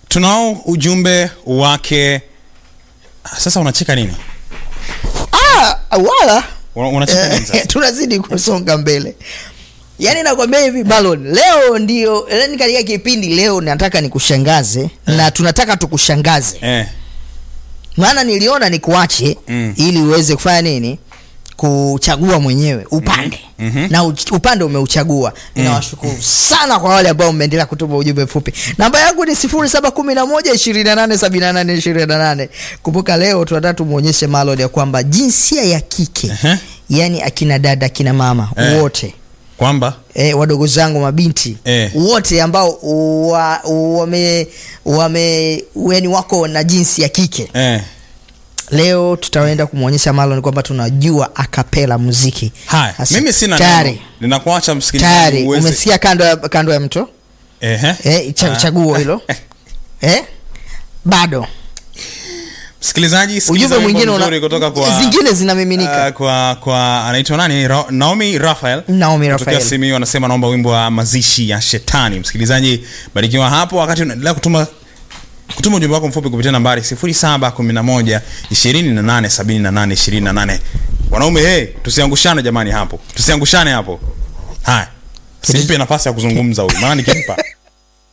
tunao ujumbe wake sasa unacheka nini ah, wala Una- unacheka nini Eh, sasa tunazidi kusonga mbele yaani nakwambia hivi Marlon leo ndio yani katika kipindi leo nataka nikushangaze na tunataka tukushangaze eh. maana niliona nikuache Mm. ili uweze kufanya nini kuchagua mwenyewe upande Mhm. na uch- upande umeuchagua ninawashukuru sana kwa wale ambao mmeendelea kutuma ujumbe mfupi namba yangu ni 0711287828 kumbuka leo tunataka tumwonyeshe Marlon ya kwamba jinsia ya kike Ehe. yani akina dada akina mama Eh. wote kwamba E, wadogo zangu mabinti Eh. wote ambao wa, wame wame yani wako na jinsi ya kike eh. leo tutaenda kumwonyesha Marlon kwamba tunajua akapela muziki haya Sasa, mimi sina tayari neno ninakuacha msikilizaji tayari uweze- umesikia kando ya, kando ya mto Ehe. eh, cha, Ah. chaguo hilo eh? bado msikilizaji sikiza ujumbe wimbo mwingine una, mzuri kutoka kwa zingine zinamiminika Uh, kwa kwa anaitwa nani Ra Naomi Raphael Naomi Kutokea Raphael. Simiyu anasema naomba wimbo wa mazishi ya shetani msikilizaji barikiwa hapo wakati unaendelea kutuma kutuma ujumbe wako mfupi kupitia nambari 0711 2878 28 wanaume hey, tusiangushane jamani hapo tusiangushane hapo haya simpe nafasi ya kuzungumza huyu maana nikimpa